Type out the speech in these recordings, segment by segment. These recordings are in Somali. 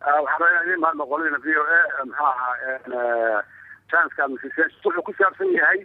waxaan rabaa inaan idiin mahadno qoladiina v o a muxuu ahaa chanska wuxuu ku saabsan yahay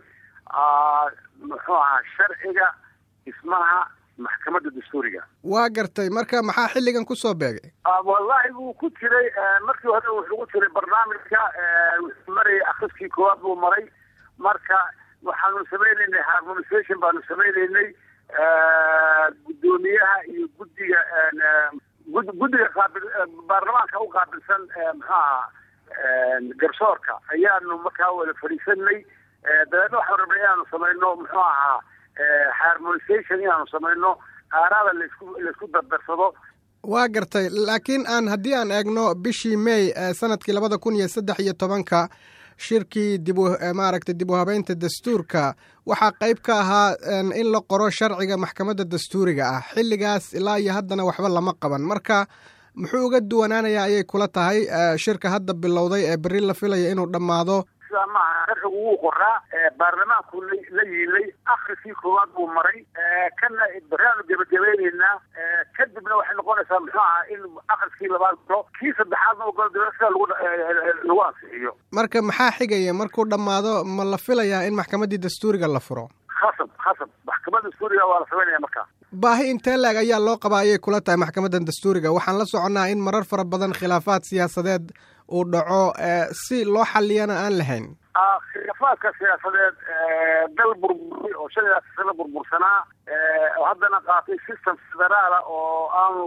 muxuu ahaa sharciga dhismaha maxkamadda dastuuriga waa gartay marka maxaa xilligan kusoo beegay wallahi wuu ku jiray markii hore wuxuu ku jiray barnaamijka wuxuu marayay akriskii koowaad buu maray marka waxaanu samaynaynay harmonisation baanu samaynaynay guddoomiyaha iyo guddiga guddiga qaabil baarlamaanka u qaabilsan maxuaha garsoorka ayaanu markaa wada fadhiisanay dabeedna waxaanu rabnay inaanu samayno muxuu ahaa harmonisation inaanu samayno aaraada laisku laisku dardarsado waa gartay laakiin aan haddii aan eegno bishii may sanadkii labada kun iyo saddex iyo tobanka shirkii dib u maaragtay dib u habeynta dastuurka waxaa qayb ka ahaa in la qoro sharciga maxkamadda dastuuriga ah xilligaas ilaa iyo haddana waxba lama qaban marka muxuu uga duwanaanayaa ayay kula tahay shirka hadda bilowday ee berri la filaya inuu dhammaado sidaa maaha sharcigu wuu qoraa baarlamaanku la yiilay akriskii koowaad buu maray kana baraanu gebagabayneynaa kadibna waxay noqonaysaa muxuu ahaa in akriskii labaad galo kii saddexaadna ogolo daba sida lagu lagu ansixiyo marka maxaa xigaya markuu dhammaado ma la filayaa in maxkamaddii dastuuriga la furo khasab khasab maxkamadda dastuuriga waa la samaynaya markaa baahi intee laeg ayaa loo qabaa ayay kula tahay maxkamaddan dastuuriga waxaan la soconnaa in marar fara badan khilaafaad siyaasadeed uu dhaco si loo xaliyana aan lahayn khilaafaadka siyaasadeed dal burburay oo shan iyo sano burbursanaa oo haddana qaatay system federaala oo aanu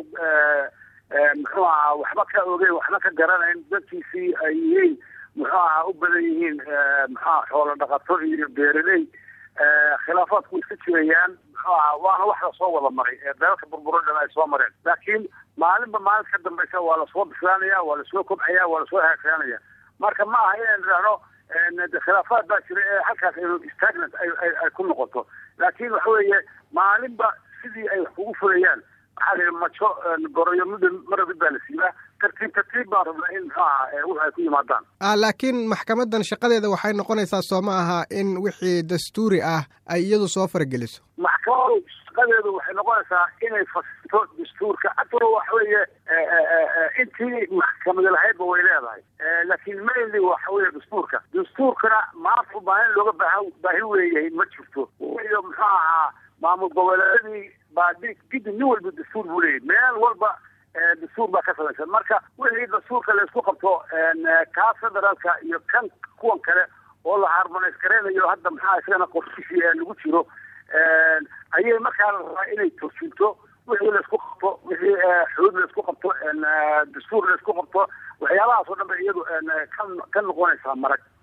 muxuu ahaa waxba ka ogeyn waxna ka garanayn dadkiisii ay yihiin muxuu ahaa u badan yihiin muxuaha xoolo dhaqato iyo beeraley khilaafaadku iska jirayaan muxuu ahaa waana wax lasoo wada maray dalalka burburo dhan ay soo mareen laakiin maalinba maalinta ka dambaysa waa lasoo bislaanaya waa lasoo kobcaya waa lasoo hagaagsanaya marka ma aha inaynu idhahno khilaafaad baa jira ee halkaas inu stagnant ay ku noqoto laakiin waxa weeye maalinba sidii ay wax kugu fulayaan waxaa la yidhi majo goroyo mid mara mid baa la siibaa tartiib tartiib baan rabnaa in muxuu ahaa wix ay ku yimaadaan laakiin maxkamaddan shaqadeeda waxay noqonaysaa soo ma aha in wixii dastuuri ah ay iyadu soo farageliso maxkamadu shaqadeedu waxay noqonaysaa inay fasirto dastuurka atoo waxa weeye intii maxkamadi lahaydba way leedahay laakiin mainly waxa weeye dastuurka dastuurkana maanta ubaahin looga baaha baahi weeyahay ma jirto iyo muxuu ahaa maamul goboleedadii baa gidi nin walba dastuur buu leeyahy meel walba dastuur baa ka samaysan marka wixii dastuurka laysku qabto kaa federaalka iyo kan kuwan kale oo la harmonays garaynayo hadda maxaa isagana qorshishi lagu jiro ayay markaa la rabaa inay turjinto wixii laysku qabto wixii xuduud laysku qabto dastuur laysku qabto waxyaabahaas oo dhan ba iyadu ka noqonaysaa marag